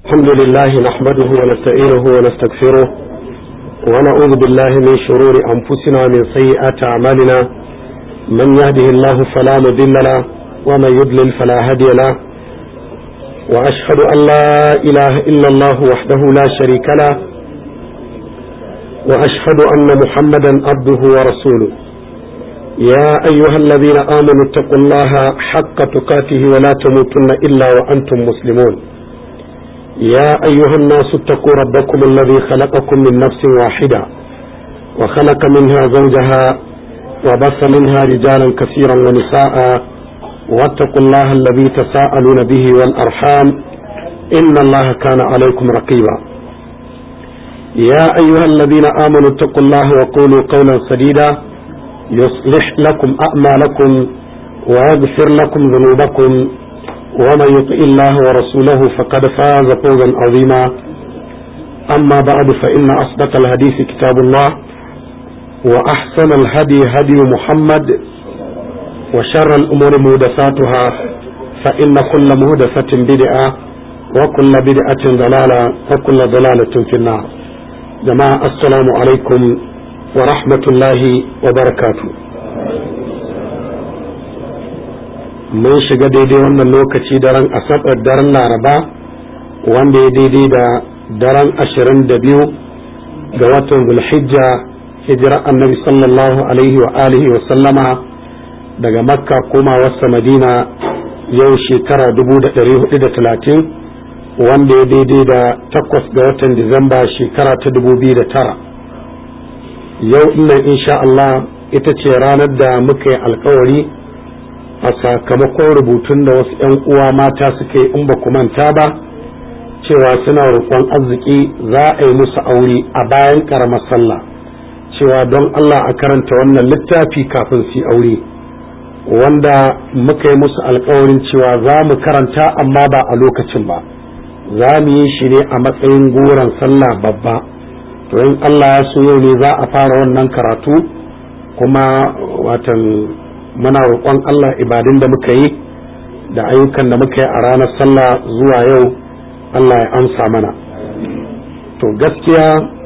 الحمد لله نحمده ونستعينه ونستغفره ونعوذ بالله من شرور أنفسنا ومن سيئات أعمالنا من يهده الله فلا مضل له ومن يضلل فلا هادي له وأشهد أن لا إله إلا الله وحده لا شريك له وأشهد أن محمدا عبده ورسوله يا أيها الذين آمنوا اتقوا الله حق تقاته ولا تموتن إلا وأنتم مسلمون يا أيها الناس اتقوا ربكم الذي خلقكم من نفس واحدة وخلق منها زوجها وبث منها رجالا كثيرا ونساء واتقوا الله الذي تساءلون به والأرحام إن الله كان عليكم رقيبا يا أيها الذين آمنوا اتقوا الله وقولوا قولا سديدا يصلح لكم أعمالكم ويغفر لكم ذنوبكم ومن يطع الله ورسوله فقد فاز فوزا عظيما أما بعد فإن أصدق الحديث كتاب الله وأحسن الهدي هدي محمد وشر الأمور مهدساتها فإن كل مهدسة بدعة وكل بدعة ضلالة وكل ضلالة في النار جماعة السلام عليكم ورحمة الله وبركاته mun shiga daidai wannan lokaci daren asabar daren laraba wanda ya daidai da daren ashirin da biyu ga watan zulhijja hijira annabi sallallahu alaihi wa alihi wa sallama daga makka koma wasa madina yau shekara dubu da ɗari hudu da talatin wanda ya daidai da takwas ga watan disamba shekara ta dubu biyu da tara yau innan insha Allah ita ce ranar da muka yi alkawari a sakamakon rubutun da wasu 'yan uwa mata suke in ba ku manta ba cewa suna roƙon arziki za a yi musu aure a bayan ƙaramar sallah cewa don Allah a karanta wannan littafi kafin su aure wanda muka yi musu alkawarin cewa za mu karanta amma ba a lokacin ba za mu yi shi ne a matsayin goron sallah babba to in Allah ya so yau ne za a fara wannan karatu kuma watan muna roƙon Allah ibadun da muka yi da ayyukan da muka yi a ranar sallah zuwa yau Allah ya amsa mana to gaskiya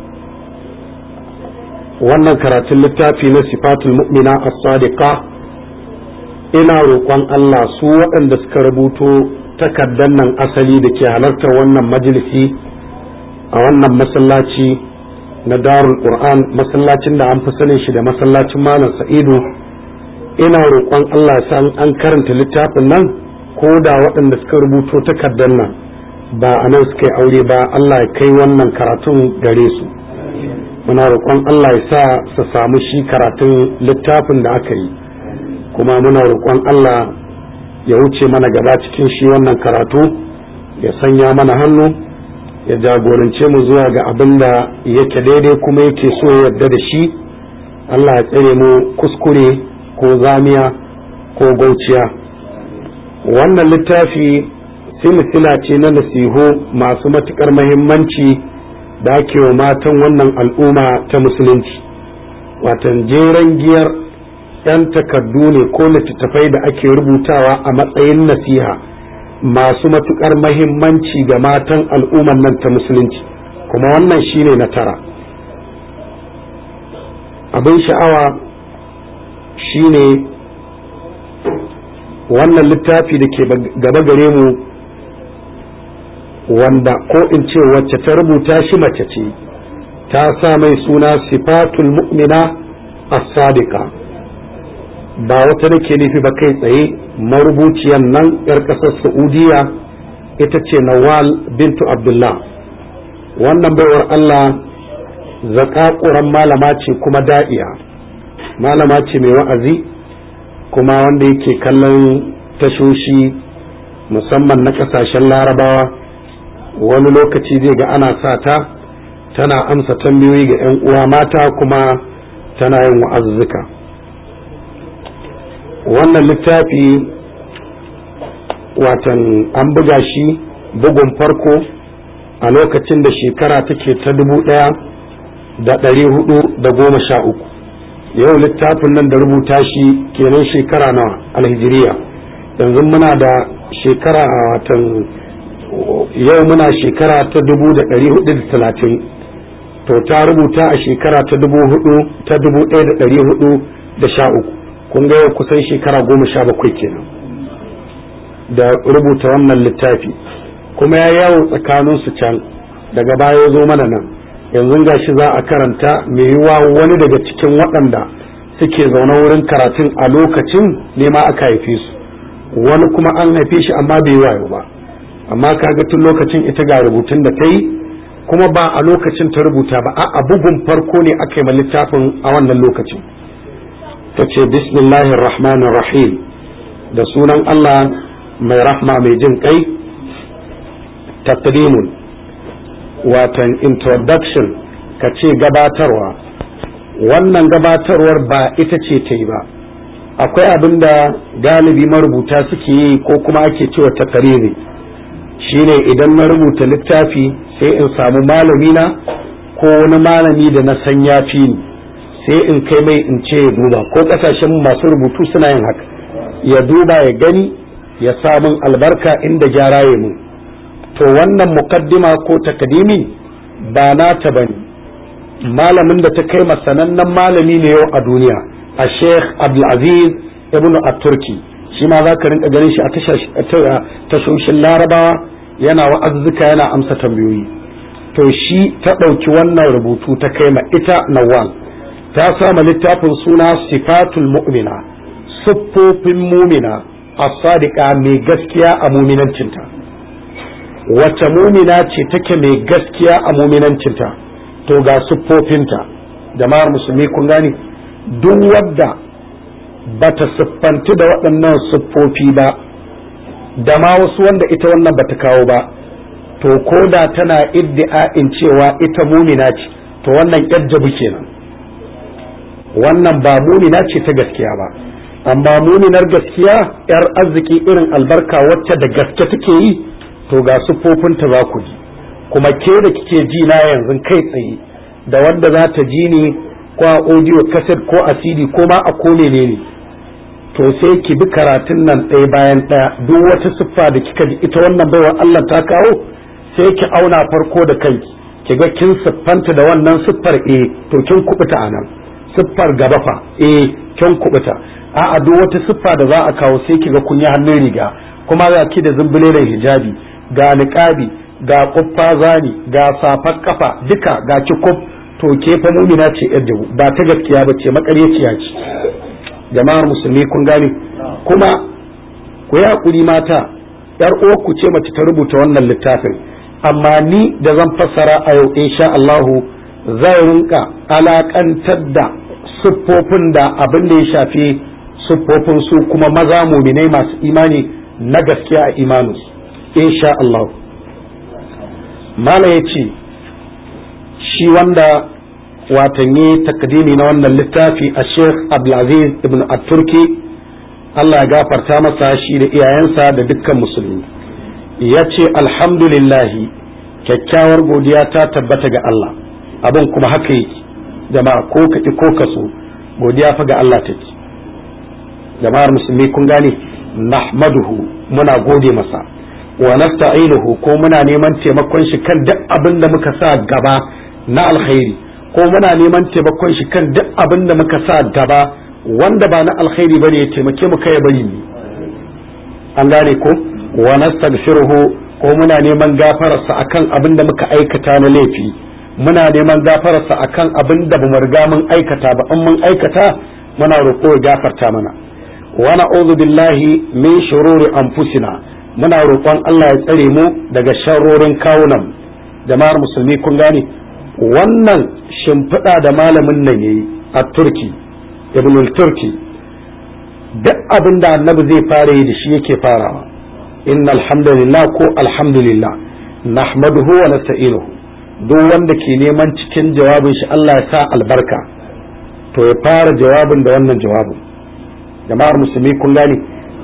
wannan karatun littafi na sifatul mu'mina as-sadiqa ina roƙon Allah su waɗanda suka rubuto takardar nan asali da ke halartar wannan majalisi a wannan masallaci na darul qur'an masallacin da an fi sanin shi da masallacin malam sa'idu ina roƙon Allah san an karanta littafin nan ko da waɗanda suka rubuto takardar nan ba a nan suka yi aure ba Allah ya kai wannan karatun gare su muna roƙon Allah ya sa su samu shi karatun littafin da aka yi kuma muna roƙon Allah ya wuce mana gaba cikin shi wannan karatu ya sanya mana hannu ya jagorance mu zuwa ga abin da yake daidai kuma yake so ya yarda da shi Allah ya tsare mu kuskure ko zamiya ko gauciya wannan littafi silsila ce na nasihu masu matukar mahimmanci da ake wa matan wannan al'umma ta musulunci watan jeren giyar 'yan takardu ne ko littattafai da ake rubutawa a matsayin nasiha masu matukar mahimmanci ga matan al'umman nan ta musulunci kuma wannan shine na tara abin sha'awa shine wannan littafi da ke gaba gare mu wanda ko in ce wacce ta rubuta shi mace ce ta sa mai suna sifatul mu'mina as-sadiqa ba wata nake nufi ba kai tsaye marubuciyan nan yar ƙasar saudiya ita ce nawal bintu abdullah wannan baiwar allah zakakuran malama ce kuma da'iya malama ce mai wa'azi kuma wanda yake kallon tashoshi musamman na kasashen larabawa wani lokaci zai ga ana sa ta tana amsa tambayoyi ga 'yan uwa mata kuma tana yin wa'azzuka wannan littafi watan an buga shi bugun farko a lokacin da shekara take ta dubu ɗaya da ɗari hudu da goma sha uku yau littafin nan da rubuta shi kenan shekara nawa alhijiriya yanzu muna da shekara a watan yau muna shekara ta dubu da ɗari hudu da talatin to ta rubuta a shekara ta dubu hudu ta dubu ɗaya da ɗari hudu da sha uku kun ga yau kusan shekara goma sha bakwai kenan da rubuta wannan littafi kuma ya yawo tsakaninsu can daga baya ya zo mana nan yanzu gashi za a karanta mai yiwuwa wani daga cikin waɗanda suke zaune wurin karatun a lokacin nema aka haife su wani kuma an haife shi amma bai wayo ba amma kaga tun lokacin ita ga rubutun da ta yi kuma ba a lokacin ta rubuta ba a bugun farko ne aka yi littafin a wannan lokacin ta ce bismillahir rahmanir rahim da sunan Allah mai rahma mai jin kai taqdimun watan introduction ka ce gabatarwa wannan gabatarwar ba ita ce ta yi ba akwai abin da galibi marubuta suke yi ko kuma ake cewa takariri shine idan na rubuta littafi sai in samu malami na ko wani malami da na san ya fi ni sai in kai mai in ce ya duba ko kasashen masu rubutu suna yin haka ya duba ya gani ya samun albarka inda gyara ya mun to wannan mukaddima ko takadimi ba nata bane malamin da ta kai masanannen malami ne yau a duniya a sheikh abdulaziz ibn at-turki shi ma za ka rinka ganin shi a tashoshin larabawa yana wa'azzuka yana amsa tambayoyi to shi ta ɗauki wannan rubutu ta kai ma ita nawal ta sama littafin suna sifatul mu'mina siffofin mumina as-sadiqa mai gaskiya a muminancinta wace mumina ce take mai gaskiya a muminancinta to ga siffofinta jama'ar musulmi kun gane duk wadda bata siffanti da waɗannan siffofi ba da ma wasu wanda ita wannan bata kawo ba to ko da tana iddi'a'in cewa ita mumina ce to wannan yajjabu kenan wannan ba mumina ce ta gaskiya ba amma muminar gaskiya yar arziki irin albarka wacce da gaske take yi to ga siffofinta za ku ji kuma ke da kike ji na yanzu kai tsaye da wanda za ta ji ni ko a audio cassette ko a cd ko ma a ko menene to sai ki bi karatun nan ɗaya bayan ɗaya duk wata siffa da kika ji ita wannan baiwa Allah ta kawo sai ki auna farko da kanki ki ga kin siffanta da wannan siffar eh to kin kubuta anan siffar gaba fa eh kin kubuta a'a duk wata siffa da za a kawo sai ki ga kun yi hannun riga kuma ga ki da zumbulelen hijabi ga niqabi ga kuffa zani ga safar kafa duka ga ki kuf to ke fa mumina ce yar jabu ba ta gaskiya ba ce makaryaciya ce jama'ar musulmi kun gane kuma ku yi hakuri mata yar uwarku ce mace ta rubuta wannan littafin amma ni da zan fassara a yau insha Allahu zai rinka alakantar da siffofin da abin da ya shafi siffofin su kuma maza muminai masu imani na gaskiya a imaninsu insha Allah mala ya ce shi wanda watanni takdimi na wannan littafi a sheikh abdulaziz ibn at-turki Allah ya gafarta masa shi da iyayensa da dukkan musulmi ya ce alhamdulillahi kyakkyawar godiya ta tabbata ga Allah abin kuma haka yake jama'a ko kaƙi ko kaso godiya fa ga Allah take jama'ar musulmi kun gane nahmaduhu muna gode masa wa nasta'inuhu ko muna neman taimakon shi kan duk abin da muka sa gaba na alkhairi ko muna neman taimakon shi kan duk abin da muka sa gaba wanda ba na alkhairi bane ya taimake mu kai bari ni an gane ko wa nastaghfiruhu ko muna neman gafararsa akan abin da muka aikata na laifi muna neman gafararsa akan abin da bamu riga mun aikata ba in mun aikata muna roƙo ya gafarta mana wa na'udhu billahi min shururi anfusina muna roƙon Allah ya tsare mu daga sharrorin kawunan jama'ar musulmi kun gane wannan shimfiɗa da malamin nan yayi a turki ibn turki duk abin da annabi zai fara yi da shi yake farawa inna alhamdulillah ko alhamdulillah nahmaduhu wa nasta'inuhu duk wanda ke neman cikin jawabin shi Allah ya sa albarka to ya fara jawabin da wannan jawabin jama'ar musulmi kun gane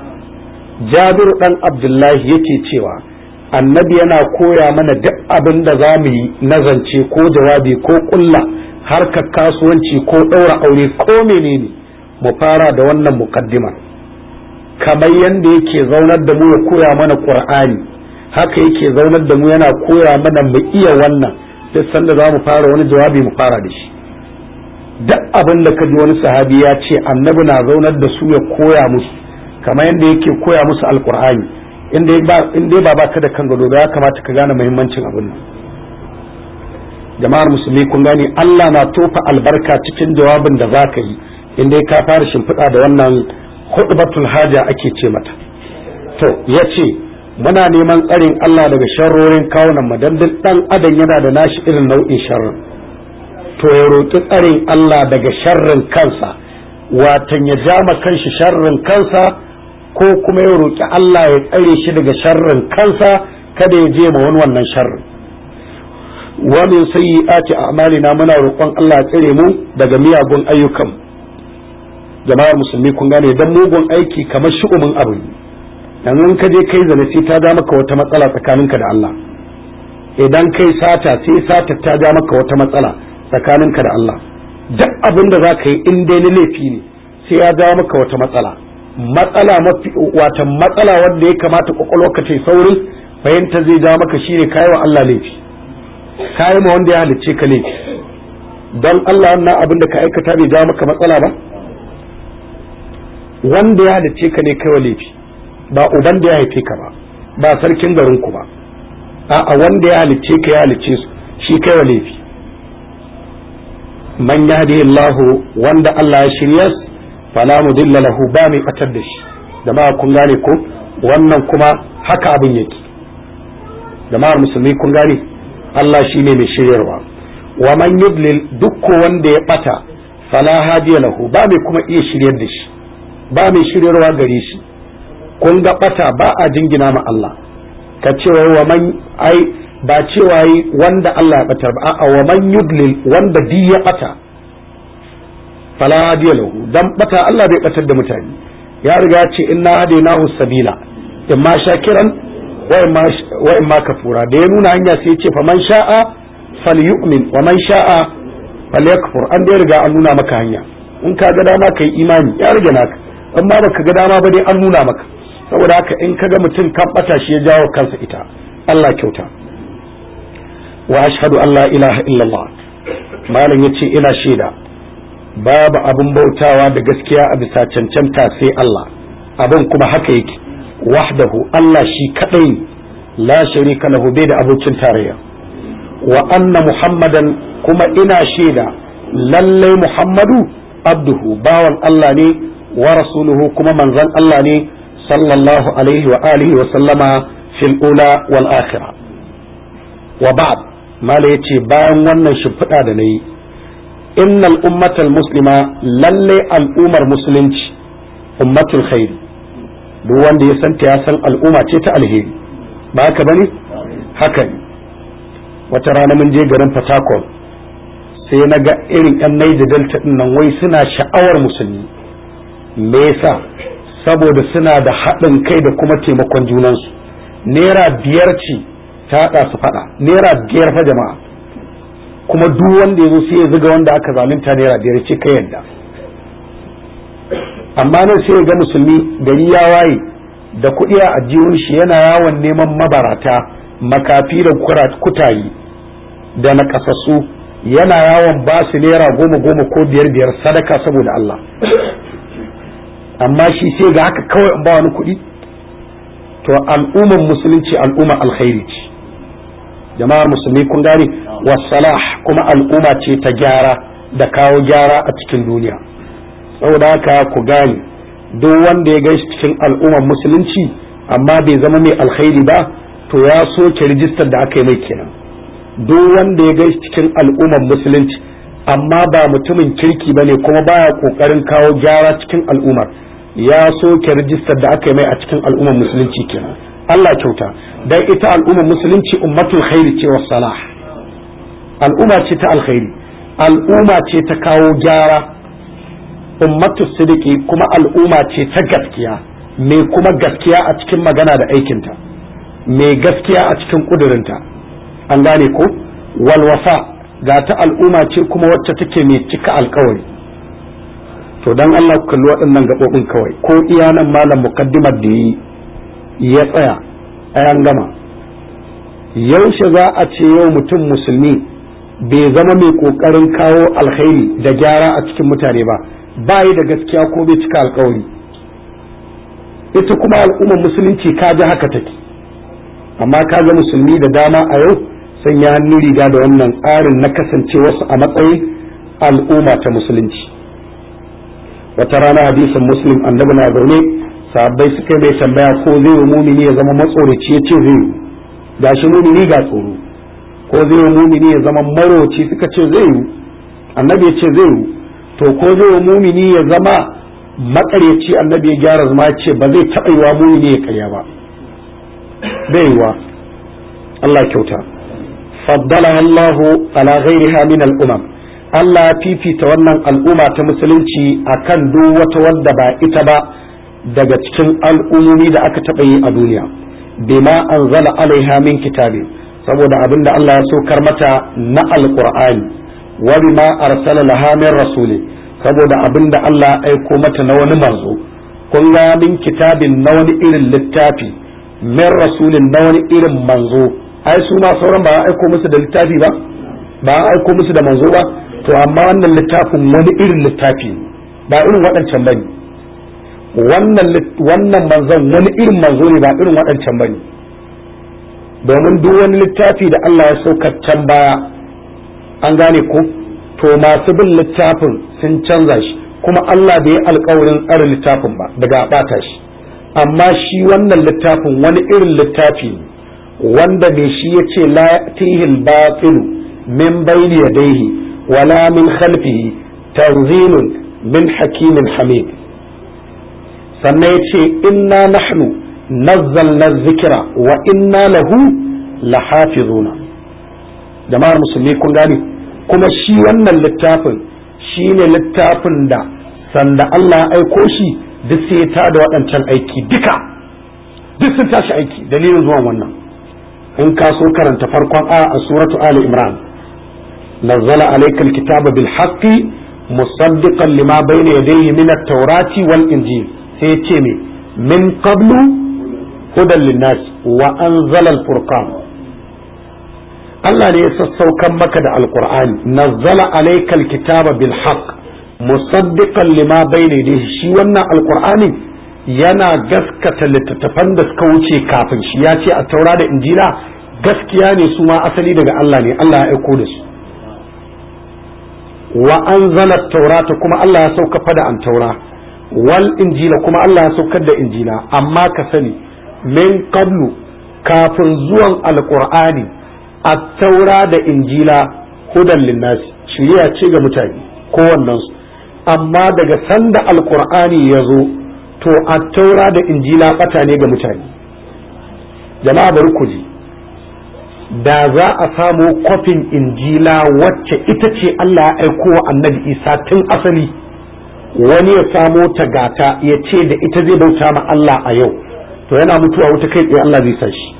jabiru dan abdullahi yake cewa annabi yana koya mana duk abin da za mu yi nazance ko jawabi ko kulla harkar kasuwanci ko ɗaura aure ko menene mu fara da wannan mukaddima kamar yadda yake zaunar da mu ya koya mana qur'ani haka yake zaunar da mu yana koya mana mu iya wannan duk sanda za mu fara wani jawabi mu fara da shi duk abin da kaji wani sahabi ya ce annabi na zaunar da su ya koya musu kamar yadda yake koya musu alkur'ani in dai ba baka da kan gado ya kamata ka gane muhimmancin abin nan jama'ar musulmi kun gane Allah na tofa albarka cikin jawabin da za ka yi in dai ka fara shimfiɗa da wannan hudbatul haja ake ce mata to ya ce muna neman tsarin Allah daga sharrorin kawunan mu dan duk dan adam yana da nashi irin nau'in sharrin to ya roƙi tsarin Allah daga sharrin kansa watan ya jama kanshi sharrin kansa ko kuma ya roƙi Allah ya tsare shi daga sharrin kansa kada ya je ma wani wannan sharrin wa min sayyi'ati a'malina muna roƙon Allah ya tsare mu daga miyagun ayyukan jama'ar musulmi kun gane dan mugun aiki kamar shu'umin abu yanzu in ka je kai zane sai ta ja maka wata matsala tsakaninka da Allah idan kai sata sai sata ta ja maka wata matsala tsakaninka da Allah duk abin da za ka yi in dai na laifi ne sai ya ja maka wata matsala matsala mafi wata matsala wanda ya kamata kwakwalwarka ta saurin fahimta zai ja maka shine kayi wa Allah laifi kayi ma wanda ya halicce ka laifi don Allah wannan abin da ka aikata bai ja maka matsala ba wanda ya halicce ka ne kai wa laifi ba uban da ya haife ka ba ba sarkin garin ku ba a'a wanda ya halicce ka ya halicce su shi kai wa laifi man yahdihi Allah wanda Allah ya shirya fala mudilla lahu ba mai batar da shi jama'a kun gane ko wannan kuma haka abin yake jama'ar musulmi kun gane Allah shine mai shiryarwa wa man yudlil duk wanda ya bata fala hadiya lahu ba mai kuma iya shiryar da shi ba mai shiryarwa gare shi kun ga bata ba a jingina ma Allah ka cewa wa man ai ba cewa yi wanda Allah ya batar ba a'a wa man yudlil wanda di ya bata fala hadiya lahu dan bata Allah bai batar da mutane ya riga ce inna hadainahu sabila imma shakiran wa imma kafura da ya nuna hanya sai ya ce fa man sha'a falyu'min wa man sha'a falyakfur an da riga an nuna maka hanya in ka ga dama kai imani ya rage naka in ma baka ga dama ba dai an nuna maka saboda haka in kaga mutum kan bata shi ya jawo kansa ita Allah kyauta wa ashhadu an la ilaha illallah malam yace ina shaida babu abin bautawa da gaskiya a bisa cancanta sai Allah abin kuma haka yake wahdahu Allah shi kadai ne la sharika lahu bai da abokin tarayya wa anna muhammadan kuma ina shaida lallai muhammadu abduhu bawan Allah ne wa rasuluhu kuma manzon Allah ne sallallahu alaihi wa alihi wa sallama fil ula wal akhirah wa ba'd mala yace bayan wannan shimfiɗa da nayi innal ummatal muslima lalle al'ummar musulunci ummatul khairi duk wanda ya santa ya san al'umma ce ta alheri ba haka bane haka ne wata rana mun je garin Fatakol sai na ga irin yan Niger Delta din nan wai suna sha'awar musulmi me yasa saboda suna da haɗin kai da kuma taimakon junansu naira biyar ce ta haɗa su faɗa naira biyar fa jama'a kuma duk wanda ya zo sai ya zuga wanda aka zalunta naira biyar ce kai yadda amma nan sai ya ga musulmi gari ya waye da kuɗi a ajiyun shi yana yawon neman mabarata makafi da kutayi da nakasassu yana yawon ba su naira goma goma ko biyar biyar sadaka saboda Allah amma shi sai ga haka kawai in ba wani kuɗi to al'ummar musulunci al'ummar alkhairi ce jama'ar musulmi kun gane wasalah kuma al'umma ce ta gyara da kawo gyara a cikin duniya saboda haka ku gane duk wanda ya gaishe cikin al'ummar musulunci amma bai zama mai alkhairi ba to ya soke rijistar da aka yi mai kenan duk wanda ya gaishe cikin al'ummar musulunci amma ba mutumin kirki bane kuma baya kokarin kawo gyara cikin al'ummar ya soke rijistar da aka yi mai a cikin al'ummar musulunci kenan Allah kyauta dan ita al'ummar musulunci ummatul khairi ce was salah al'umma ce ta alkhairi al'umma ce ta kawo gyara ummatu sidiki kuma al'umma ce ta gaskiya mai kuma gaskiya a cikin magana da aikinta mai gaskiya a cikin kudurinta an gane ko walwasa ga ta al'umma ce kuma wacce take mai cika alkawari to dan Allah ku kalli waɗannan gaɓoɓin kawai ko iya nan malam mukaddimar da yi ya tsaya a yan gama yaushe za a ce yau mutum musulmi bai zama mai kokarin kawo alkhairi da gyara a cikin mutane ba ba yi da gaskiya ko bai cika alkawari ita kuma al'ummar musulunci ka ji haka take amma ka ga musulmi da dama a yau sun ya hannu riga da wannan tsarin na kasance wasu a matsayin al'umma ta musulunci wata rana hadisin muslim annabi na zaune sahabbai suka mai tambaya ko zai yi mumini ya zama matsoraci ya ce zai yi gashi mumini ga tsoro ko zai yi mumini ya zama maroci suka ce zai yi annabi ya ce zai yi to ko zai yi mumini ya zama makaryaci annabi ya gyara zama ya ce ba zai taɓa yiwa mumini ya karya ba bai yiwa Allah kyauta faddala Allahu ala ghairiha min al-umam Allah ya fifita wannan al'umma ta musulunci akan duk wata wadda ba ita ba daga cikin al'ummomi da aka taɓa yi a duniya bima anzala alaiha min kitabi saboda abin da Allah ya saukar mata na alqur'ani wa bima arsala laha min rasuli saboda abin da Allah ya aiko mata na wani manzo kun ga min kitabin na wani irin littafi min rasulin na wani irin manzo ai su ma sauran ba a aiko musu da littafi ba ba a aiko musu da manzo ba to amma wannan littafin wani irin littafi ba irin waɗancan bane wannan wannan manzon wani irin manzo ne ba irin waɗancan bane domin duk wani littafi da Allah ya saukar can baya an gane ko to masu bin littafin sun canza shi kuma Allah bai yi alkawarin tsare littafin ba daga ɓata shi amma shi wannan littafin wani irin littafi ne wanda mai shi ya ce la tihil batilu min bayni yadayhi wala min khalfihi tanzilun min hakimin hamid sannan ya ce inna nahnu nazzalna zikira wa inna lahu lahafizuna jama'ar musulmi kun gane kuma shi wannan littafin shi ne littafin da sanda Allah ya aiko shi duk sai ta da waɗancan aiki duka duk sun tashi aiki dalilin zuwan wannan in ka so karanta farkon a a suratu ali imran nazzala alayka alkitaba bil haqqi musaddiqan lima bayna yadayhi min at-taurati wal injil sai ce me min qablu hudan linnas wa anzala al-furqan Allah ne ya sassaukan maka da alqur'ani nazzala alayka alkitaba bil haqq musaddiqan lima bayna yadayhi shi wannan alqur'ani yana gaskata littattafan da suka wuce kafin shi ya ce a taura da injila gaskiya ne su ma asali daga Allah ne Allah ya aiko da su wa anzala taurata kuma Allah ya sauka fada an taura wal injila kuma Allah ya saukar da injila amma ka sani min qablu kafin zuwan alqur'ani at-taura da injila hudan linnasi shiriya ce ga mutane kowannensu amma daga sanda alqur'ani ya zo to at-taura da injila bata ne ga mutane jama'a bari ku ji da za a samu kwafin injila wacce ita ce Allah ya aiko wa annabi isa tun asali wani ya samo ta gata ya ce da ita zai bauta ma Allah a yau to yana mutuwa wuta kai tsaye Allah zai sa shi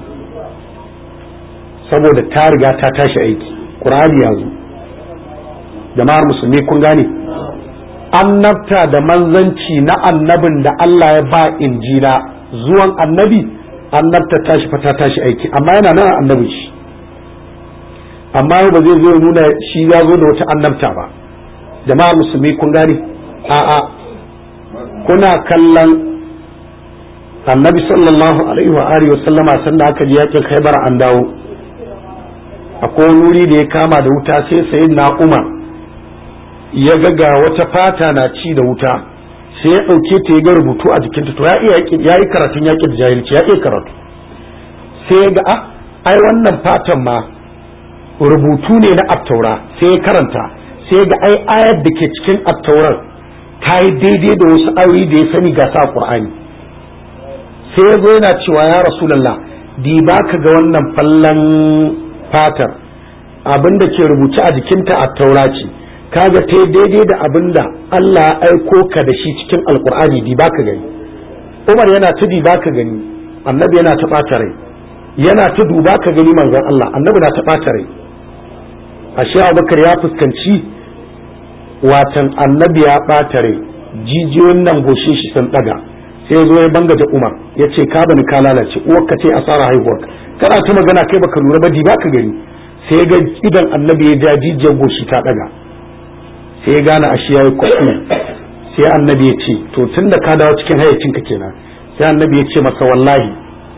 saboda ta riga ta tashi aiki ƙur'ani ya zo jama'ar musulmi kun gane annabta da manzanci na annabin da Allah ya ba injila zuwan annabi annabta tashi fa ta tashi aiki amma yana nan annabin shi amma ba zai zo nuna shi ya zo da wata annabta ba jama'ar musulmi kun gane a'a kuna kallon annabi sallallahu alaihi wa alihi wa sallama sanda aka ji yakin khaybar an dawo akwai wuri da ya kama da wuta sai sayyidina umar ya ga ga wata fata na ci da wuta sai ya ɗauke ta ya ga rubutu a jikinta to ya yi karatun yaƙi da jahilci ya iya karatu sai ya ga a ai wannan fatan ma rubutu ne na attaura sai ya karanta sai ya ga ai ayar da ke cikin attaurar ta yi daidai da wasu ayoyi da ya sani ga sa qur'ani sai ya zo yana cewa ya rasulallah di ba ka ga wannan fallan fatar abin da ke rubuce a jikinta attaura ce kaga ta daidai da abin da Allah ya aiko ka da shi cikin alkur'ani di baka gani Umar yana ta di baka gani annabi yana ta ɓata rai yana ta duba ka gani manzon Allah annabi na ta ɓata rai ashe Abubakar ya fuskanci watan annabi ya ɓata rai jijiyoyin nan goshe shi sun ɗaga sai zo ya banga da Umar ya ce ka bani ka lalace uwarka ce asara haihuwar kana ta magana kai baka lura ba di baka gani sai ga idan annabi ya ja jijiyar goshi ta daga sai ya gane ashe yayi kuskure sai annabi ya ce to tunda ka dawo cikin hayyacinka kenan sai annabi ya ce masa wallahi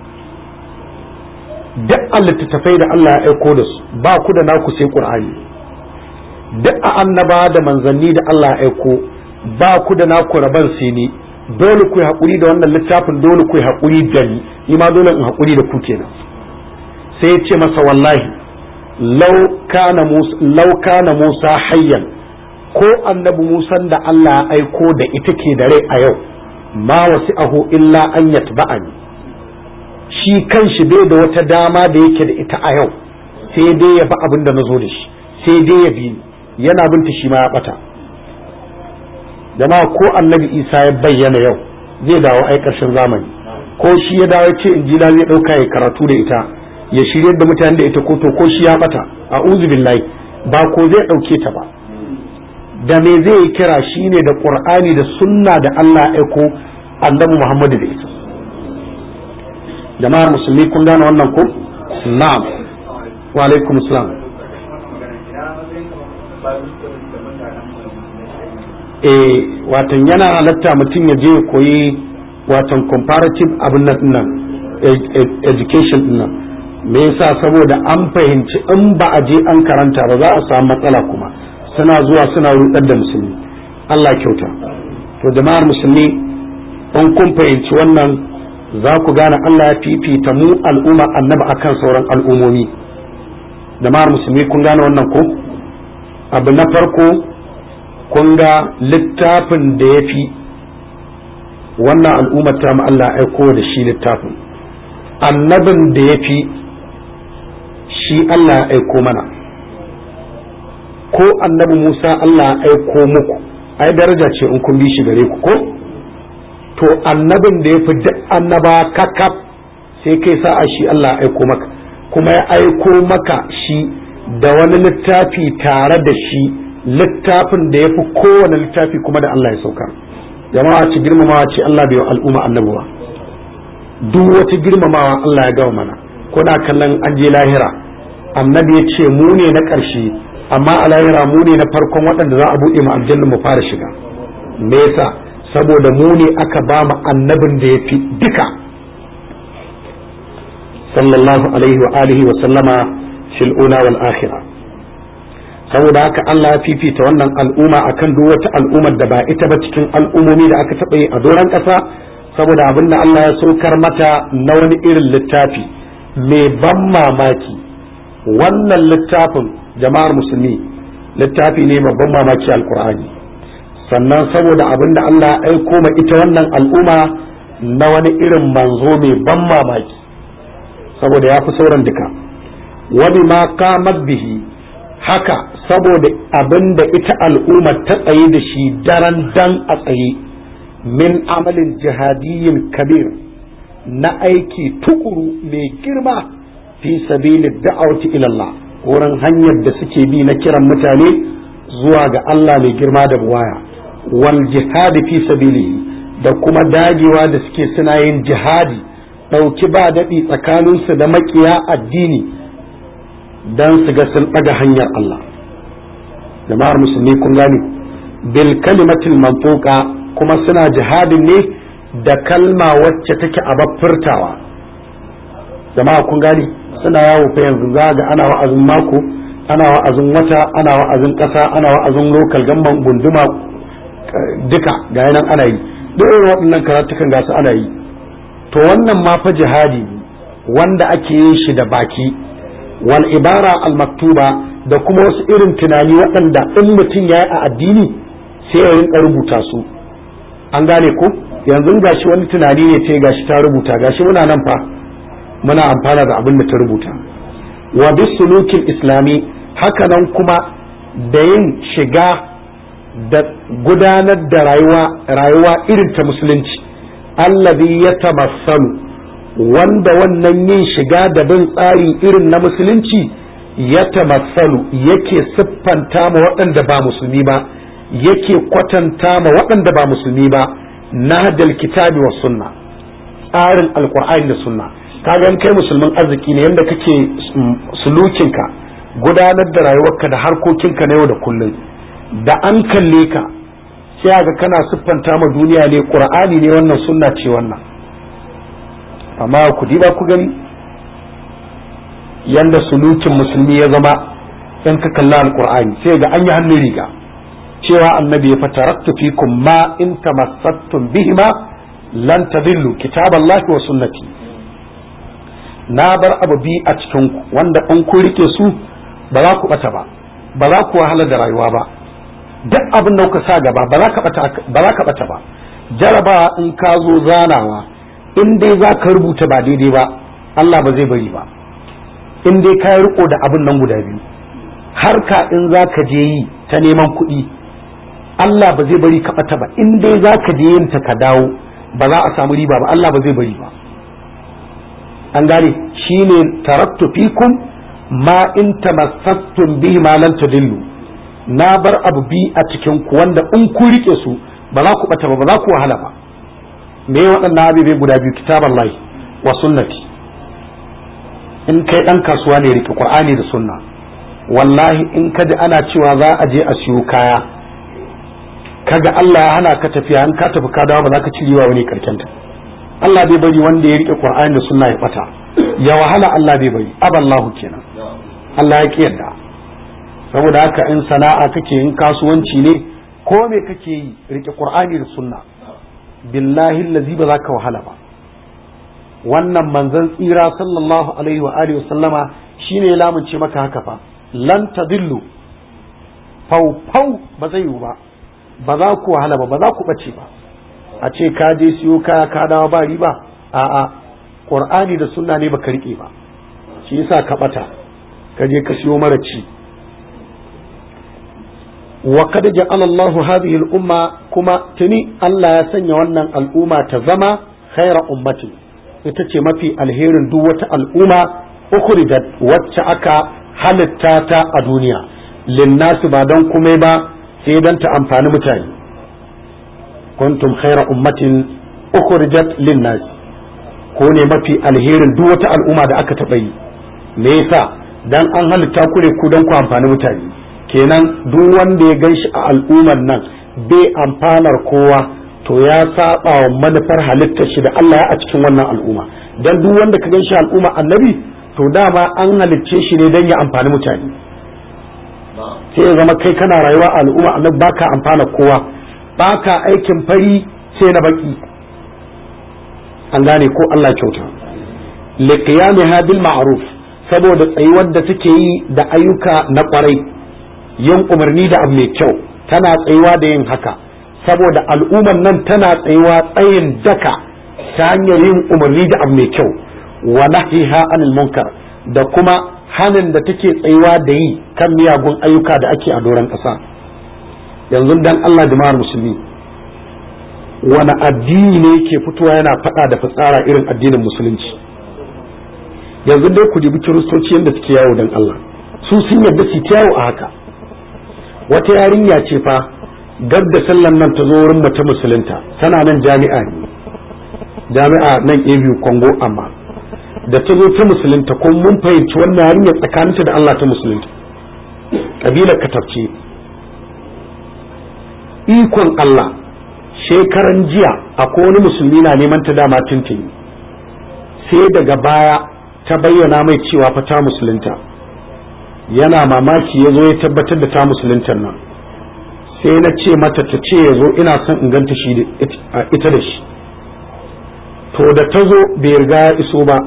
duk littattafai da Allah ya aiko da su ba ku da naku sai Qur'ani duk a annaba da manzanni da Allah ya aiko ba ku da naku raban sai ni dole ku yi haƙuri da wannan littafin dole ku yi haƙuri da ni ni ma dole in haƙuri da ku kenan sai ya ce masa wallahi lau kana Musa hayyan ko annabi Musa da Allah ya aiko da ita ke da rai a yau ma wasi'ahu illa an yatba'ani shi kanshi bai da wata dama da yake da ita a yau sai dai ya bi abin da na zo da shi sai dai ya bi yana binta shi ma ya bata jama'a ko annabi isa ya bayyana yau zai dawo ai karshen zamani ko shi ya dawo ce injila zai dauka ya karatu da ita ya shirye da mutane da ita ko to ko shi ya bata a'udhu billahi ba ko zai dauke ta ba da me zai kira shine da qur'ani da sunna da Allah ya aiko annabi Muhammadu da ita jama'ar musulmi kun gane wannan ko na'am wa alaikum salam eh watan yana halatta mutum ya je koyi watan comparative abin nan education din nan me yasa saboda an fahimci in ba a je an karanta ba za a samu matsala kuma suna zuwa suna rudar da musulmi Allah kyauta to jama'ar musulmi in kun fahimci wannan za ku gane Allah ya fifita mu al'umma annaba akan sauran al'umomi jama'ar musulmi kun gane wannan ko abu na farko kun ga littafin da ya fi wannan al'ummar ta mu Allah aiko da shi littafin annabin da ya fi shi Allah ya aiko mana ko annabi Musa Allah ya aiko muku ai daraja ce in kun bi shi gare ku ko to annabin da ya fi duk annaba kakaf sai kai sa'a shi Allah ya aiko maka kuma ya aiko maka shi da wani littafi tare da shi littafin da ya fi kowane littafi kuma da Allah ya sauka jama'a ci girmamawa ce Allah bai wa al'umma annabi ba duk wata girmamawa Allah ya gawa mana kuna kallon an je lahira annabi ya ce mu ne na ƙarshe amma a lahira mu ne na farkon waɗanda za a buɗe mu aljanna mu fara shiga me yasa saboda mu ne aka ba mu annabin da ya fi duka sallallahu alaihi wa alihi wa sallama fil ula wal akhirah saboda haka Allah ya fifita wannan al'umma akan duk wata al'ummar da ba ita ba cikin al'ummomi da aka taɓa yi a doron ƙasa saboda abin da Allah ya saukar mata na wani irin littafi mai ban mamaki wannan littafin jama'ar musulmi littafi ne babban mamaki alkur'ani sannan saboda abin da Allah ya aiko ma ita wannan al'umma na wani irin manzo mai ban mamaki saboda ya fi sauran duka wani ma kamar bihi haka saboda abin da ita al'umma ta tsaye da shi daren dan a tsaye min amalin jihadiyyin kabir na aiki tukuru mai girma fi sabili da'awati ilallah wurin hanyar da suke bi na kiran mutane zuwa ga Allah mai girma da buwaya wal jihadi fi sabilihi da kuma dagewa da suke suna yin jihadi ɗauki ba daɗi tsakaninsu da makiya addini don su ga sun ɗaga hanyar Allah jama'ar musulmi kun gani bil kalimatil mantuqa kuma suna jihadin ne da kalma wacce take a furtawa jama'a kun gani suna yawo fa yanzu za ga ana wa'azin mako ana wa'azin wata ana wa'azin ƙasa ana wa'azin lokal gamban gunduma duka ga yanan ana yi duk irin waɗannan karatukan gasu ana yi to wannan ma fa jihadi wanda ake yin shi da baki wal ibara al maktuba da kuma wasu irin tunani waɗanda in mutum ya yi a addini sai ya rinka rubuta su an gane ko yanzu gashi wani tunani ne ce gashi ta rubuta gashi muna nan fa muna amfana da abin da ta rubuta wa bisulukin islami hakanan kuma da yin shiga da gudanar da rayuwa rayuwa irin ta musulunci allazi ya tamassalu wanda wannan yin shiga da bin tsari irin na musulunci ya tamassalu yake siffanta ma waɗanda ba musulmi ba yake kwatanta ma waɗanda ba musulmi ba na kitabi wa sunna tsarin alkur'ani da sunna kaga kai musulmin arziki ne yadda kake sulukinka gudanar da rayuwarka da harkokinka na yau da kullum da an kalle ka sai ga kana siffanta ma duniya ne qur'ani ne wannan sunna ce wannan amma ku diba ku gani yanda sulukin musulmi ya zama in ka kalla alqur'ani sai ga an yi hannun riga cewa annabi ya fataraktu fikum ma in tamassattum bihima lan tadillu kitaballahi wa sunnati na bar abu bi a cikin ku wanda in ku rike su ba za ku bata ba ba za ku wahala da rayuwa ba duk abin da kuka sa gaba ba za ka bata ba za ka bata ba jaraba in ka zo zanawa in dai za ka rubuta ba daidai ba Allah ba zai bari ba in dai ka riko da abin nan guda biyu har ka in za ka je yi ta neman kuɗi Allah ba zai bari ka bata ba in dai za ka je yin ta ka dawo ba za a samu riba ba Allah ba zai bari ba an gane shine taraktu fikum ma in tamassattum bihi ma lan tadillu na bar abu bi a cikin ku wanda in ku rike su ba za ku bata ba ba za ku wahala ba me waɗannan abubuwa guda biyu kitaban lahi wa sunnati in kai ɗan kasuwa ne rike qur'ani da sunna wallahi in ka ji ana cewa za a je a siyo kaya kaga Allah ya hana ka tafiya in ka tafi ka dawo ba za ka ci riwa wani karkenta Allah bai bari wanda ya rike qur'ani da sunna ya bata ya wahala Allah bai bari aballahu kenan Allah ya ki yadda saboda haka in sana'a kake in kasuwanci ne ko me kake yi rike qur'ani da sunna billahi allazi ba za ka wahala ba wannan manzon tsira sallallahu alaihi wa alihi sallama shine lamunce maka haka fa lan tadillu fau fau ba zai yiwu ba ba za ku wahala ba ba za ku bace ba a ce ka je siyo kaya ka dawo ba riba a'a qur'ani da sunna ne baka rike ba shi yasa ka bata ka je ka siyo mara ci wa kad ja'ala Allah hadhihi al-umma kuma tuni Allah ya sanya wannan al'umma ta zama khaira ummati ita ce mafi alherin duk wata al'umma ukhrijat wacce aka halitta ta a duniya linnasu ba don komai ba sai dan ta amfani mutane kuntum khaira ummatin ukhrijat linnas ko ne mafi alherin duk wata al'umma da aka taɓa yi me yasa dan an halitta ku ne ku don ku amfani mutane kenan duk wanda ya gan shi a al'ummar nan bai amfanar kowa to ya saba wa manufar halittar shi da Allah a cikin wannan al'umma dan duk wanda ka gan shi al'umma annabi to dama an halicce shi ne dan ya amfani mutane sai ya zama kai kana rayuwa a al'umma annabi baka amfana kowa baka aikin fari sai na baki an gane ko Allah kyauta liqiyamiha bil ma'ruf saboda tsayuwar da take yi da ayyuka na kwarai yin umarni da abu mai kyau tana tsayuwa da yin haka saboda al'ummar nan tana tsayuwa tsayin daka ta hanyar yin umarni da abu mai kyau wa nahyiha anil munkar da kuma hanin da take tsayuwa da yi kan miyagun ayyuka da ake a doron ƙasa yanzu dan Allah jama'ar musulmi wani addini ne ke fitowa yana faɗa da fitsara irin addinin musulunci yanzu dai ku dubi kiristoci yadda suke yawo dan Allah su sun yarda su yawo a haka wata yarinya ce fa gab da sallan nan ta zo wurin mace musulunta tana nan jami'a ne jami'a nan abu kongo amma da ta zo ta musulunta ko mun fahimci wannan yarinya tsakaninta da Allah ta musulunta kabilar katafce ikon Allah shekaran jiya akwai wani musulmi na neman ta dama tuntuni sai daga baya ta bayyana mai cewa fa ta musulunta yana mamaki ya zo ya tabbatar da ta musuluntar nan sai na ce mata ta ce ya zo ina son in ganta shi ita da shi to da ta zo bai riga ya iso ba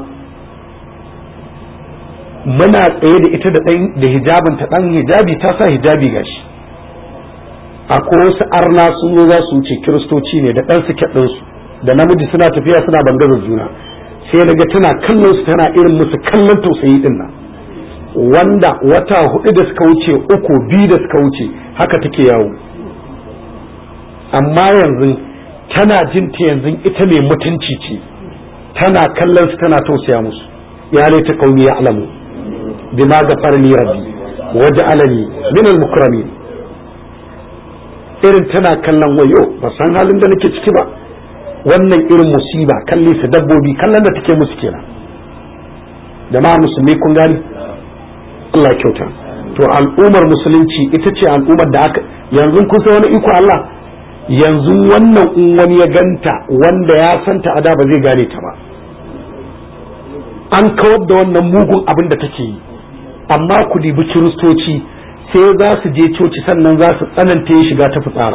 muna tsaye da ita da hijabin ta dan hijabi ta sa hijabi gashi akwai wasu arna sun zo za su wuce kiristoci ne da ɗan suke ɗinsu da namiji suna tafiya suna bangazar juna sai daga tana kallon su tana irin musu kallon tausayi din nan wanda wata hudu da suka wuce uku biyu da suka wuce haka take yawo amma yanzu tana jin ta yanzu ita mai mutunci ce tana kallon su tana tausaya musu ya laita kauni ya alamu bima gafara ni rabbi waja'alani min al-mukramin irin tana kallon wayo ba san halin da nake ciki ba wannan irin musiba kalli su dabbobi kallon da take musu kenan jama'a musulmi kun gani Allah kyauta to al'ummar musulunci ita ce al'ummar da aka yanzu kun san wani iko Allah yanzu wannan in wani ya ganta wanda ya santa a da ba zai gane ta ba an kawar da wannan mugun abin da take yi amma ku dibi kiristoci sai za su je coci sannan za su tsananta ya shiga ta fitsara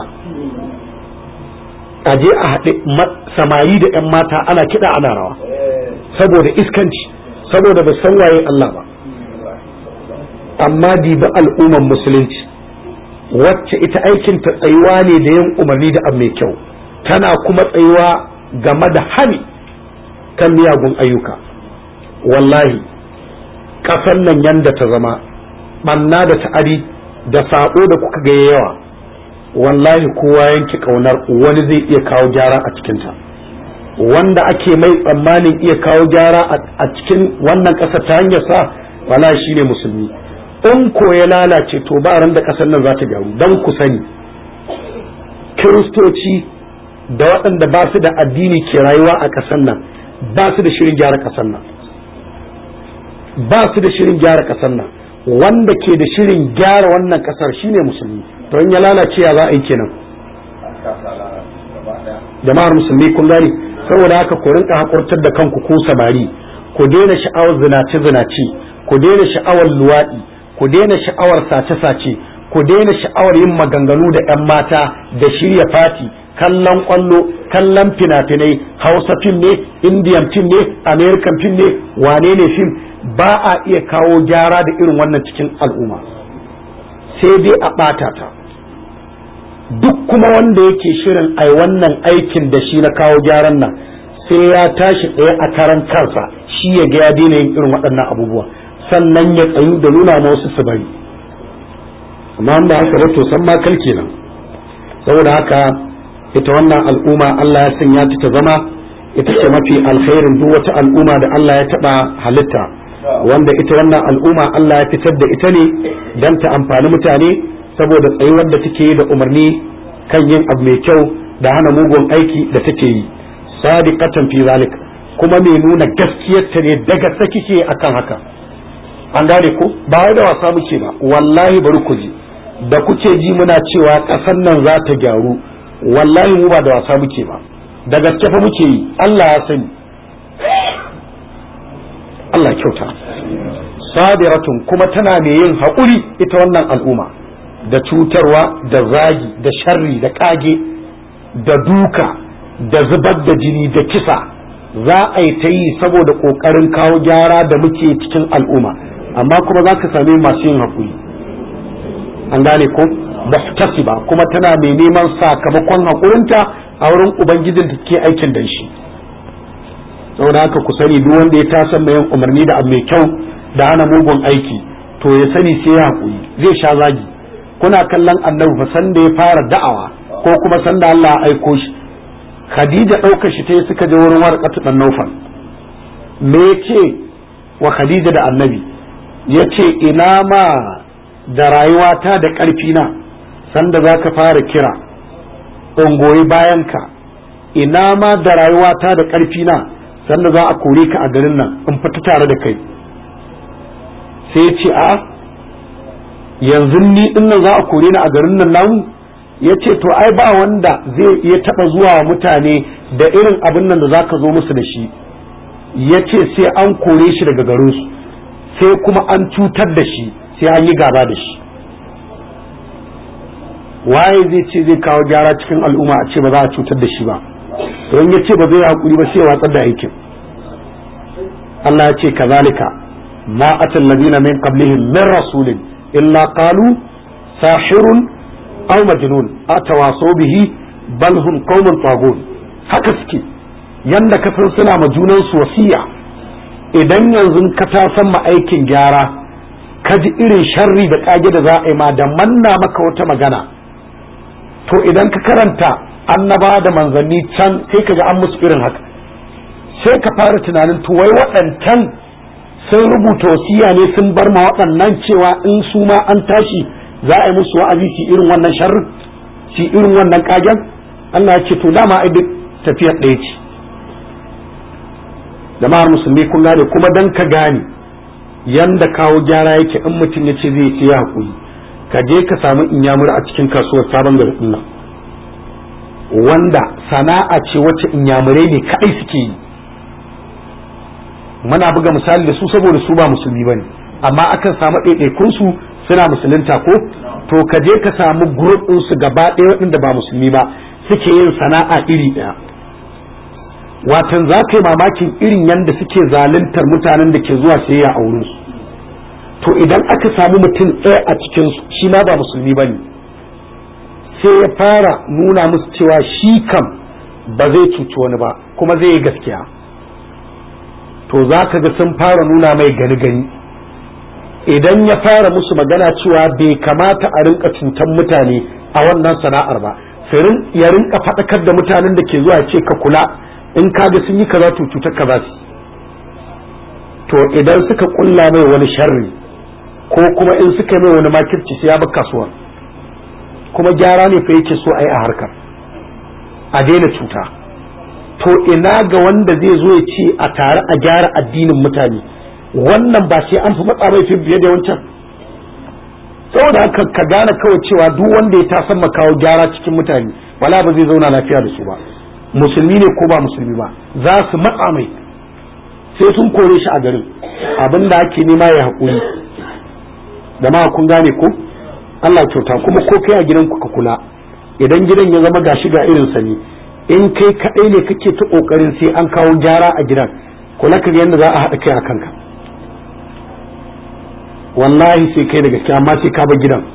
a je a haɗe samari da 'yan mata ana kiɗa ana rawa saboda iskanci saboda ba san waye Allah ba amma dibi al'umman musulunci wacce ita aikin ta tsayuwa ne da yin umarni da abu mai kyau tana kuma tsayuwa game da hani kan miyagun ayyuka wallahi ƙasar nan yanda ta zama ɓanna da ta'adi da saɓo da kuka ga yawa wallahi kowa yanki ƙaunar wani zai iya kawo gyara a cikinta wanda ake mai tsammanin iya kawo gyara a cikin wannan ƙasar ta hanyar sa wallahi shine musulmi in ko ya lalace to ba ran da ƙasar nan za ta gyaru don ku sani kiristoci da waɗanda ba su da addini ke rayuwa a ƙasar nan ba su da shirin gyara ƙasar nan ba su da shirin gyara ƙasar nan wanda ke da shirin gyara wannan ƙasar shine musulmi to in ya lalace ya za a yi kenan jama'ar musulmi kun gane saboda haka ku rinka hakurtar da kanku ku samari ku daina sha'awar zinace zinace ku daina sha'awar luwaɗi ku daina sha'awar sace-sace ku daina sha'awar yin maganganu da 'yan mata da shirya fati kallon kwallo kallon fina-finai hausa fim ne indian fim ne american fim ne wane ne fim ba a iya kawo gyara da irin wannan cikin al'umma sai dai a ɓata ta duk kuma wanda yake shirin ai wannan aikin da shi na kawo gyaran nan sai ya tashi tsaye a karan kansa shi ya ga ya daina yin irin waɗannan abubuwa sannan ya tsayu da nuna ma wasu su bari amma ba haka ba to san ma kal kenan saboda haka ita wannan al'umma Allah ya sanya ta ta zama ita ce mafi alkhairin duk wata al'umma da Allah ya taba halitta wanda ita wannan al'umma Allah ya fitar da ita ne don ta amfani mutane saboda tsayuwar da take da umarni kan yin abu mai kyau da hana mugun aiki da take yi sadiqatan fi zalik kuma mai nuna gaskiyarta ne daga sakike akan haka an gane ko ba wai da wasa muke ba wallahi bari ku ji da kuke ji muna cewa ƙasar nan za ta gyaru wallahi mu ba da wasa muke ba da gaske fa muke yi Allah ya sani Allah kyauta sabiratun kuma tana mai yin haƙuri ita wannan al'umma da cutarwa da zagi da sharri da ƙage da duka da zubar da jini da kisa za a yi ta yi saboda ƙoƙarin kawo gyara da muke cikin al'umma amma kuma za ka same masu yin haƙuri an gane ko muhtasiba kuma tana mai neman sakamakon haƙurinta a wurin ubangijin da ke aikin da shi saboda haka ku sani duk wanda ya tasan mai yin umarni da abu mai kyau da hana mugun aiki to ya sani sai ya haƙuri zai sha zagi kuna kallon annabi fa san da ya fara da'awa ko kuma san da Allah ya aiko shi Khadija ɗaukar shi ta yi suka je wurin warqatu dan Naufal me yace wa Khadija da annabi yace ina ma da rayuwata da ƙarfi na sanda za ka fara kira in goyi bayanka ina ma da rayuwata da ƙarfi na sanda za a kore ka a garin nan in fita tare da kai sai ce a yanzu ni dinnan za a kore ni a garin nan namu ya ce to ai ba wanda zai iya taɓa zuwa wa mutane da irin abin nan da za ka zo musu da shi ya ce sai an kore shi daga garinsu sai kuma an cutar da shi sai an yi gaba da shi waye zai ce zai kawo gyara cikin al'umma a ce ba za a cutar da shi ba don ya ce ba zai haƙuri ba sai watsar da aikin Allah ya ce kazalika ma atal ladina min qablihim min rasulin illa qalu sahirun aw majnun atawasaw bihi bal hum qaumun tagun haka suke yanda ka san suna ma junan su wasiya idan yanzu ka ta san ma aikin gyara ka ji irin sharri da kage da za a yi ma da manna maka wata magana to idan ka karanta annaba da manzanni can sai ka ga an musu irin haka sai ka fara tunanin to wai waɗancan sun rubuta wasiya ne sun bar ma waɗannan cewa in su ma an tashi za a yi musu wa'azi su irin wannan sharrin su irin wannan kagen Allah ya ce to dama ai duk tafiyar ɗaya ce jama'ar musulmi kun gane kuma dan ka gane yanda kawo gyara yake in mutum ya ce zai ce ya haƙuri ka je ka samu inyamur a cikin kasuwar sabon garin nan wanda sana'a ce wacce inyamurai ne kaɗai suke yi muna buga misali da su saboda su ba musulmi bane amma akan samu ɗaiɗaikun su suna musulunta ko to ka je ka samu group ɗin su gaba ɗaya waɗanda ba musulmi ba suke yin sana'a iri ɗaya watan za ka yi mamakin irin yadda suke zaluntar mutanen da ke zuwa sayayya a wurin su to idan aka samu mutum ɗaya a cikin su shi ma ba musulmi ba ne sai ya fara nuna musu cewa shi kam ba zai cuci wani ba kuma zai yi gaskiya to za ka ga sun fara nuna mai gani gani idan ya fara musu magana cewa bai kamata a rinka cutan mutane a wannan sana'ar ba sai ya rinka faɗakar da mutanen da ke zuwa ce ka kula in ka ga sun yi kaza to cutar ka za su to idan suka kulla mai wani sharri ko kuma in suka mai wani makirci sai ya bi kasuwar kuma gyara ne fa yake so a yi a harkar a daina cuta to ina ga wanda zai zo ya ce a tare a gyara addinin mutane wannan ba sai an fi matsa mai fiye da wancan saboda haka ka gane kawai cewa duk wanda ya tasan kawo gyara cikin mutane wala ba zai zauna lafiya da su ba musulmi ne ko ba musulmi ba za su matsa mai sai sun kore shi a garin abin da ake nema ya haƙuri da ma kun gane ko Allah kyauta kuma ko kai a gidanku ka kula idan gidan ya zama gashi ga irinsa ne in kai kaɗai ne kake ta ƙoƙarin sai an kawo gyara a gidan kula ka yadda za a haɗa kai a kanka wallahi sai kai da gaske amma sai ka bar gidan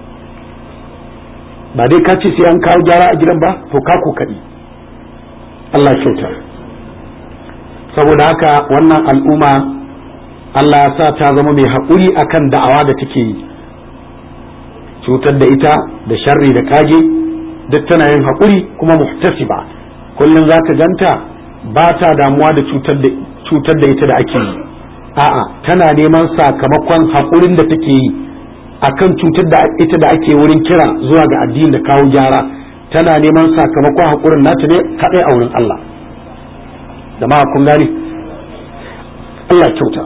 ba dai ka ce sai an kawo gyara a gidan ba to ka ko kaɗi Allah kyauta saboda haka wannan al'umma Allah ya sa ta zama mai haƙuri akan da'awa da take yi cutar da ita da sharri da kage duk tana yin haƙuri kuma muhtasiba kullum za ka ganta ba ta damuwa da cutar da ita da ake yi a'a tana neman sakamakon haƙurin da take yi akan cutar da ita da ake wurin kira zuwa ga addini da kawo gyara tana neman sakamakon haƙurin nata ne kaɗai a wurin Allah da ma kun gani Allah kyauta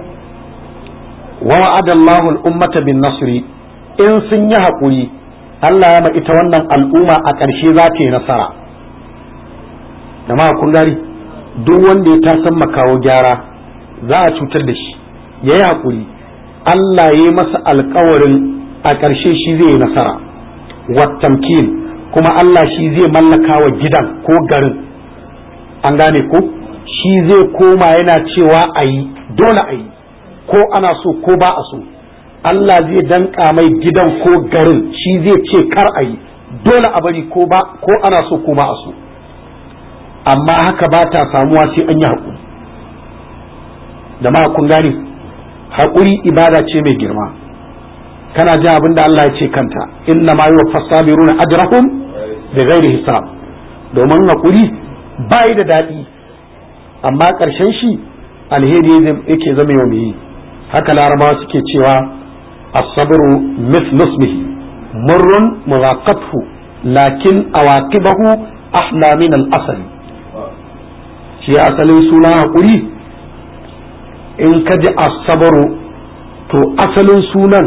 wa wa'ada Allahu al-ummata bin nasri in sun yi haƙuri Allah ya ma ita wannan al'umma a ƙarshe za ta yi nasara da ma kun gani duk wanda ya tasan makawo gyara za a cutar da shi ya yi haƙuri Allah ya yi masa alkawarin a ƙarshe shi zai yi nasara wattamkin kuma Allah shi zai mallaka wa gidan ko garin an gane ko shi zai koma yana cewa a yi dole a yi ko ana so ko ba a so Allah zai danka mai gidan ko garin shi zai ce kar a yi dole a bari ko ba ko ana so ko ba a so amma haka ba ta samuwa sai an yi haƙuri da ma kun gane haƙuri ibada ce mai girma kana jin abin da Allah ya ce kanta inna ma yuwa fasabiruna ajrahum bi ghairi hisab domin haƙuri bai da daɗi amma ƙarshen shi alheri yake zama yau mai haka larabawa suke cewa as-sabru mithlu ismihi murrun muraqathu lakin awaqibahu ahla min al-asali shi asalin suna haƙuri in ka ji asabaru to asalin sunan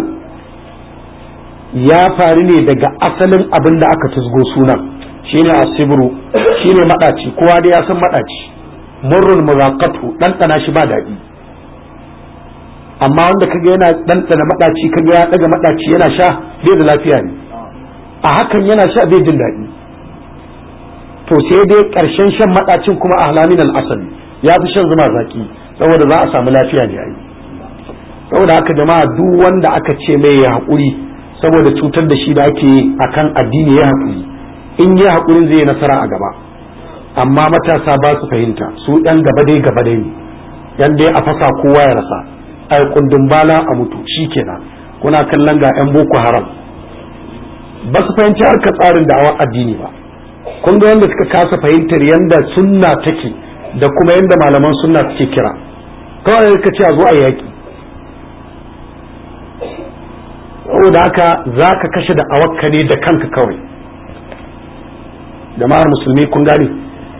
ya faru ne daga asalin abin da aka tusgo sunan shine asibru shine madaci kowa da ya san madaci murrul muzaqatu ɗanɗana shi ba daɗi amma wanda kaga yana ɗanɗana madaci kaga ya daga madaci yana sha bai da lafiya ne a hakan yana sha bai jin daɗi to sai dai ƙarshen shan madacin kuma ahlamin al-asali ya fi shan zuma zaki saboda za a samu lafiya ne ai saboda haka jama'a duk wanda aka ce mai ya haƙuri saboda cutar da shi da ake akan addini ya haƙuri in yi haƙurin zai yi nasara a gaba amma matasa ba su fahimta su ɗan gaba dai gaba dai ne yan dai a fasa kowa ya rasa ai kundin bala a mutu shikenan kuna kallon ga yan boko haram ba su fahimci harkar tsarin da'awar addini ba kun ga wanda suka kasa fahimtar yanda sunna take da kuma yadda malaman sunna suke kira kawai ka ce a zo a yaƙi saboda haka za ka kashe da awakka ne da kanka kawai jama'ar musulmi kun gane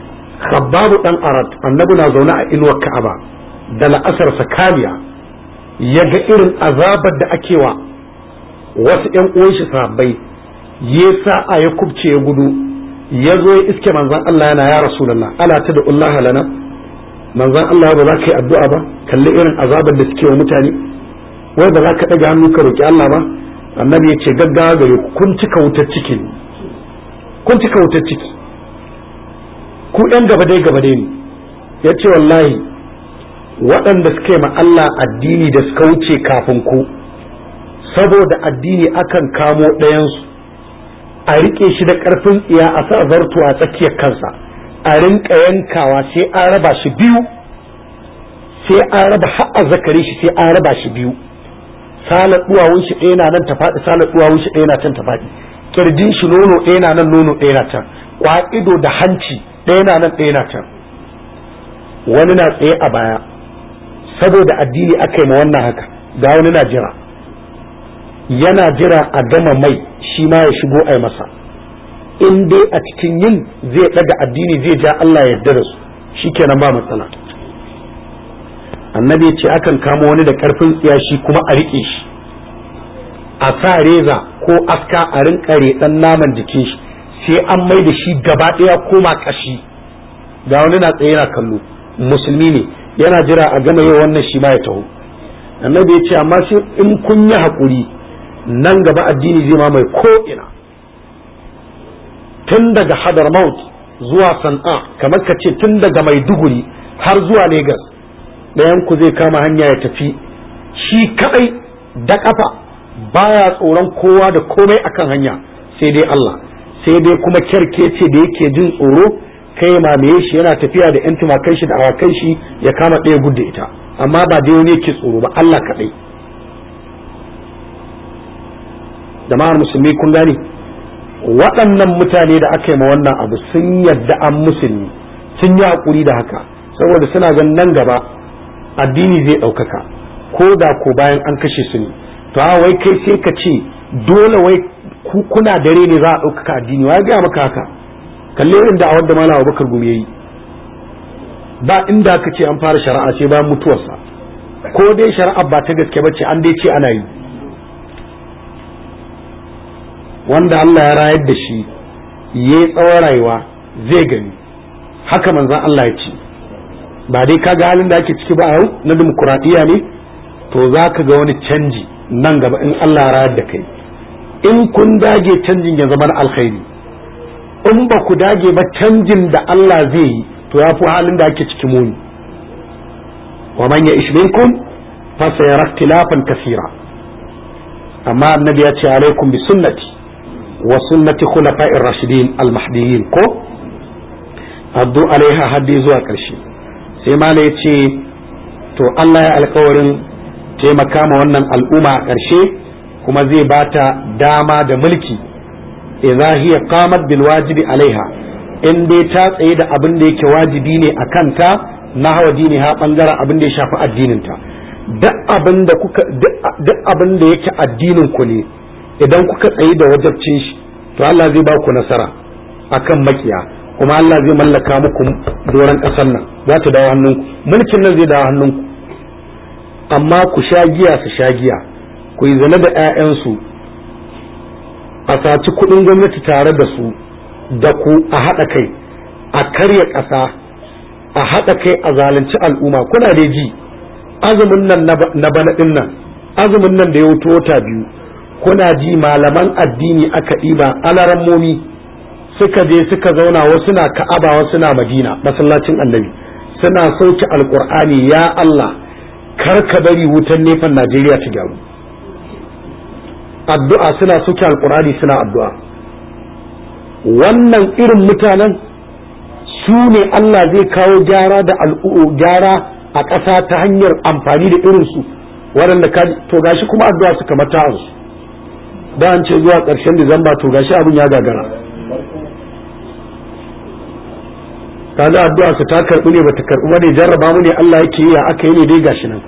khabbabu dan arad annabi na zaune a inuwar ka'aba da la'asar sakaliya ya ga irin azabar da ake wa wasu ‘yan uwan shi sahabbai ya sa'a ya kubce ya gudu ya zo ya iske manzan Allah yana ya rasulullah ala ta da Allah lana manzan Allah ba za ka yi addu'a ba kalli irin azabar da suke wa mutane wai ba za ka ɗaga hannu ka roƙi Allah ba annabi ya ce gaggawa gare ku kun cika wutar ciki kun cika wutar ciki ku ‘yan gaba dai gaba dai ne ya ce wallahi waɗanda suka yi ma Allah addini da suka wuce kafin ku saboda addini akan kamo ɗayansu a riƙe shi da ƙarfin tsiya a sa zarto a tsakiyar kansa a rinka yankawa sai an raba shi biyu sai an raba har zakari shi sai an raba shi biyu salar duwawun shi ɗaya na nan ta faɗi salar duwawun shi ɗaya na can ta faɗi kirjin shi nono ɗaya na nan nono ɗaya na can kwa'ido da hanci ɗaya na nan ɗaya na can wani na tsaye a baya saboda addini aka yi ma wannan haka ga wani na jira yana jira a gama mai shi ma ya shigo a masa in dai a cikin yin zai daga addini zai ja Allah ya yarda da su shikenan ba matsala annabi ya ce akan kama wani da karfin tsiya shi kuma a rike shi a sa reza ko aska a rinka reɗan naman jikin shi sai an mai da shi gaba ɗaya koma kashi ga wani na tsaye yana kallo musulmi ne yana jira a gama yau wannan shi ma ya taho annabi ya ce amma sai in kun yi haƙuri nan gaba addini zai mamaye ko ina tun daga hadarmaut zuwa san'a kamar ka ce tun daga maiduguri har zuwa Legas ɗayan ku zai kama hanya ya tafi shi kadai da kafa baya tsoron kowa da komai akan hanya sai dai Allah sai dai kuma kyarkece da yake jin tsoro kai mamaye shi yana tafiya da yan tumakan shi da awakan shi ya kama ɗaya gudda ita amma ba dai wani yake tsoro ba Allah kadai jama'ar musulmi kun gane waɗannan mutane da aka yi ma wannan abu sun yadda an musulmi sun yi haƙuri da haka saboda suna ganin nan gaba addini zai ɗaukaka ko da ko bayan an kashe su ne to a wai kai sai ka ce dole wai ku kuna dare ne za a ɗaukaka addini wa ya gaya maka haka kalle irin da a wadda malam abubakar gumi yayi ba inda aka ce an fara shari'a sai bayan mutuwarsa ko dai shari'a ba ta gaske ba ce an dai ce ana yi wanda Allah ya rayar da shi ya yi tsawon rayuwa zai gani haka manzan Allah ya ce ba dai kaga halin da ake ciki ba a yau na dimokuraɗiyya ne to za ka ga wani canji nan gaba in Allah ya rayar da kai in kun dage canjin ya zama na alkhairi in ba ku dage ba canjin da Allah zai yi to ya fi halin da ake ciki muni wa man ya ishminkum fa sayara ikhtilafan kasira amma annabi ya ce alaikum bi sunnati wa sunnati khulafa'ir rashidin al-mahdiyyin ko addu alaiha haddi zuwa ƙarshe sai mala ya ce to Allah ya alkawarin taimaka ma wannan al'umma a ƙarshe kuma zai bata dama da mulki idza hiya qamat bil wajibi alaiha in dai ta tsaye da abin da yake wajibi ne a kanta na hawa dini ha bangaren abin da ya shafi addinin ta duk abin da kuka duk abin da yake addinin ku ne idan kuka tsaye da wajabcin shi to Allah zai ba ku nasara akan makiya kuma Allah zai mallaka muku doron ƙasar nan za ta dawo hannunku mulkin nan zai dawo hannunku amma ku sha giya su sha giya ku yi zane da 'ya'yansu a saci kuɗin gwamnati tare da su da ku a haɗa kai a karya ƙasa a haɗa kai a zalunci al'umma kuna da ji azumin nan na bana ɗin nan azumin nan da ya wuto wata biyu kuna ji malaman addini aka ɗiba alarammomi suka je suka zauna wasu na ka'aba wasu na madina masallacin annabi suna sauke alkur'ani ya Allah kar ka bari wutan nefan Najeriya ta gyaru addu'a suna sauke alkur'ani suna addu'a wannan irin mutanen su ne Allah zai kawo gyara da al'u gyara a ƙasa ta hanyar amfani da irinsu waɗanda ka to gashi kuma addu'a suka mata su da an ce zuwa ƙarshen Disamba to gashi abin ya gagara kaga addu'a su ta karbi ne bata karbi ba ne jarraba mu ne Allah yake yi aka yi ne dai gashi nan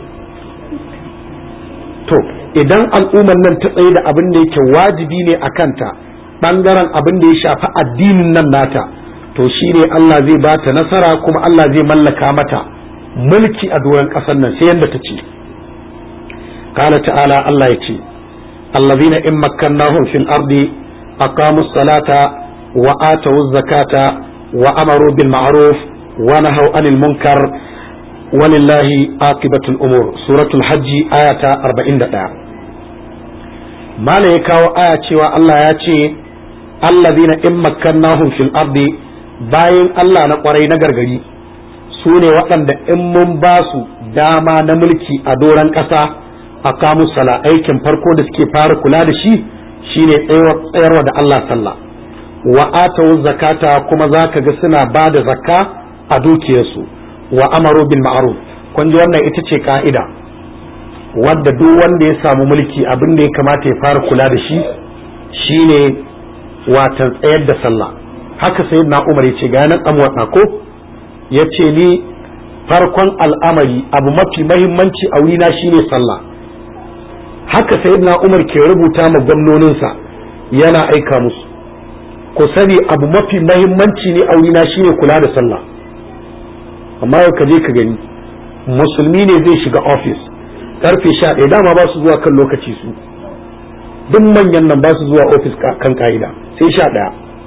to idan al'ummar nan ta tsaye da abin da yake wajibi ne a kanta bangaren abin da ya shafi addinin nan nata to shine Allah zai ba ta nasara kuma Allah zai mallaka mata mulki a doron ƙasar nan sai yadda ta ce qala ta'ala Allah yace allazina in makkannahum fil ardi aqamu salata wa atu zakata wa amaru bil ma'ruf wa nahaw anil munkar walillahi aqibatul umur suratul hajji ayata 41 mala ya kawo aya cewa Allah ya ce allazina in makkannahum fil ardi bayan Allah na kwarai na gargari su ne waɗanda in mun ba su dama na mulki a doron ƙasa a kamu sala aikin farko da suke fara kula da shi shine tsayarwa da Allah sallah wa atawu zakata kuma za ka ga suna ba da zakka a dukiyarsu wa amaru bil ma'ruf kun ji wannan ita ce ka'ida wadda duk wanda ya samu mulki abin da ya kamata ya fara kula da shi shine watan tsayar da sallah haka sai na umar ya ce ga nan amwata ko ya ce ni farkon al'amari abu mafi mahimmanci a wurina shine sallah haka sai na umar ke rubuta ma gwamnoninsa yana aika musu ku sani abu mafi mahimmanci ne a wurina shine kula da sallah amma yau ka je ka gani musulmi ne zai shiga ofis karfe sha ɗaya dama ba su zuwa kan lokaci su duk manyan nan ba su zuwa ofis kan ka'ida sai sha ɗaya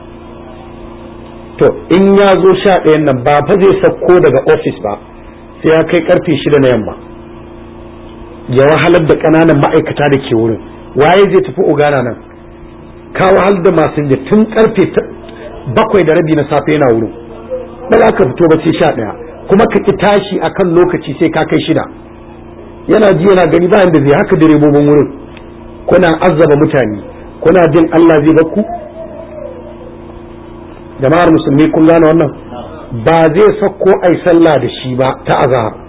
to in ya zo sha ɗayan nan ba fa zai sauko daga ofis ba sai ya kai karfe shida na yamma ya wahalar da ƙananan ma'aikata da ke wurin waye zai tafi ogana nan ka wahal da masu da tun karfe bakwai da rabi na safe yana wurin ba za ka fito ba sai sha ɗaya kuma ka ki tashi akan lokaci sai ka kai shida yana ji yana gani bayan da zai haka direbobin wurin kuna azzaba mutane kuna jin Allah zai bakku jama'ar musulmi kun gane wannan ba zai sako ai sallah da shi ba ta azhar